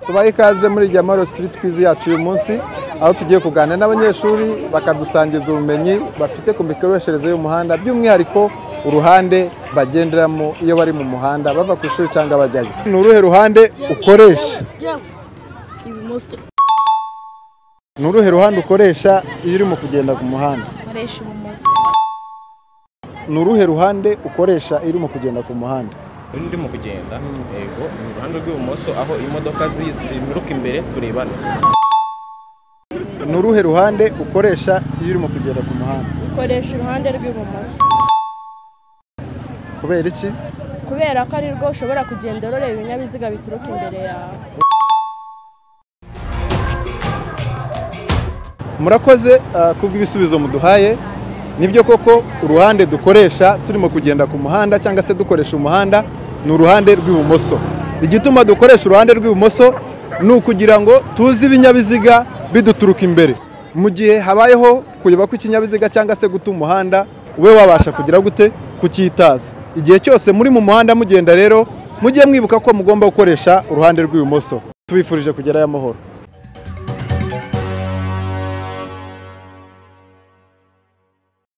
tubahe ikaze muri jamaro street quiz yacu uyu munsi aho tugiye kuganira n'abanyeshuri bakadusangiza ubumenyi bafite ku mikoreshereze y'umuhanda by'umwihariko uruhande bagenderamo iyo bari mu muhanda bava ku ishuri cyangwa bajyayo ni uruhe ruhande ukoresha ibumoso ni uruhe ruhande ukoresha iyo urimo kugenda ku muhanda nkoresha ibumoso ni uruhe ruhande ukoresha iyo urimo kugenda ku muhanda uyu ndimo kugenda yego mu ruhande rw'ibumoso aho imodoka zi- zimiruka imbere turebana ni uruhe ruhande ukoresha iyo urimo kugenda ku muhanda ukoresha uruhande rw'ibumoso kubera iki kubera ko ari rwo ushobora kugenda ureba ibinyabiziga bituruka imbere yawe murakoze ah, kubw'ibisubizo muduhaye nibyo koko uruhande dukoresha turimo kugenda ku muhanda cyangwa se dukoresha umuhanda ni uruhande rw'ibumoso igituma dukoresha uruhande rw'ibumoso ni ukugira ngo tuzi ibinyabiziga biduturuka imbere mu gihe habayeho kuyoba kw'ikinyabiziga cyangwa se guta umuhanda ube wabasha kugira gute kucyitaza igihe cyose muri mu muhanda mugenda rero mujye mwibuka ko mugomba gukoresha uruhande rw'ibumoso tubifurije kugerayo amahoro